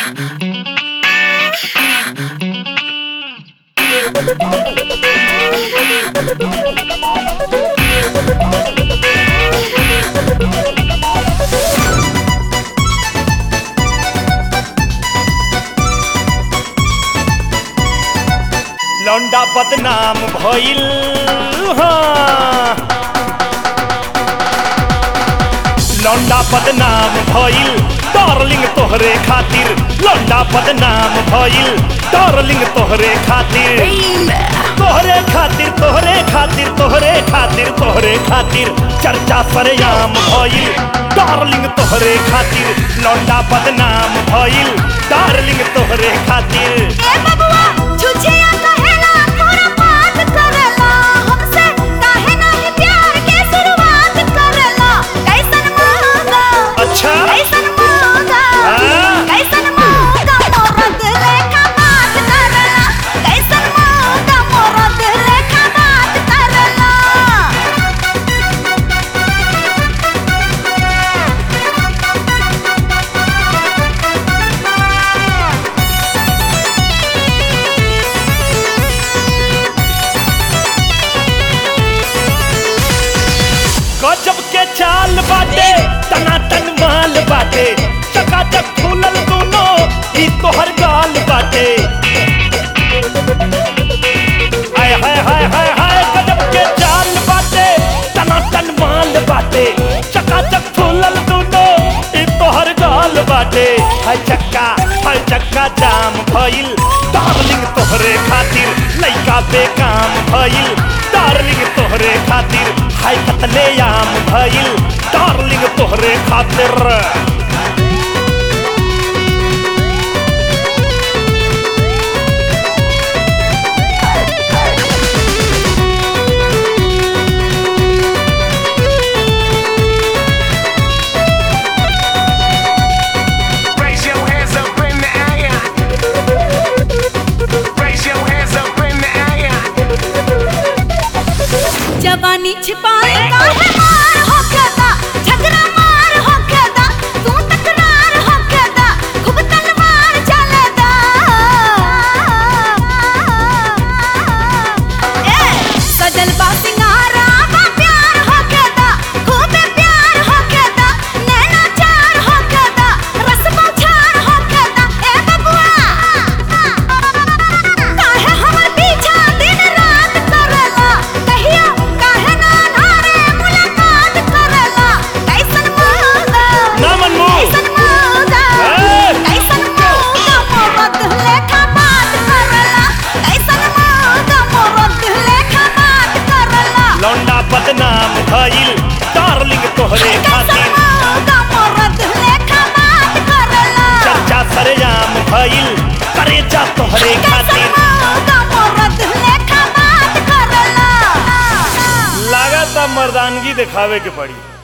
लौंडा बदनाम भइल हाँ। लौंडा बदनाम भइल डार्लिंग तोहरे खातिर लौंडा बदनाम भइल डार्लिंग तोहरे खातिर तोहरे खातिर तोहरे खातिर तोहरे खातिर तोहरे खातिर चर्चा सरेआम भइल डार्लिंग तोहरे खातिर लौंडा बदनाम भइल डार्लिंग तोहरे खातिर ए बबुआ छुछिया कहेला पूरा बात करेला हमसे काहे नाही प्यार के शुरुआत करेला कैसन मौका अच्छा कैसन मौका हाँ? कैसन मौका मोरद लेखा बात करेला कैसन मौका मोरद लेखा बात करेला गजब के चाल बाटे टनाटन माल बाटे चकाचक फूलल दोनों ई तोहर गाल बाटे हाय हाय हाय हाय हाय गजब के चाल बाटे टनाटन माल बाटे चकाचक फूलल दोनों ई तोहर गाल बाटे हाय चक्का हाय चक्का जाम भइल डार्लिंग तोहरे खातिर लइका बेकाम भइल डार्लिंग तोहरे खातिर हाय कतले आम भइल डार्लिंग तोहरे खातिर Raise your hands up in the air. Raise your hands up in the air. जवानी छिपाए काहे मार होकेदा झगड़ा मार होकेदा तू तकरार होकेदा खूब तलवार चलेदा ए सजल बा सिंगारा बा प्यार होकेदा खूब प्यार होकेदा नैना चार होकेदा रस छार होकेदा ए बबुआ काहे हमर पीछा दिन रात करेला कहिया काहे ना नारे मुलाकात करेला कैसन मौका ना मनमोह। कैसन मौका ए! कैसन मौका मोरत लेखा बात करेला कैसन मौका मोरत लेखा बात करेला लौंडा बदनाम भइल डार्लिंग तोहरे कैसन खातिर मौका मोरत लेखा बात करेला चर्चा सरेआम भइल करेजा तोहरे कैसन खातिर मौका मोरत लेखा बात करेला लागत मर्दानगी दिखावे के पड़ी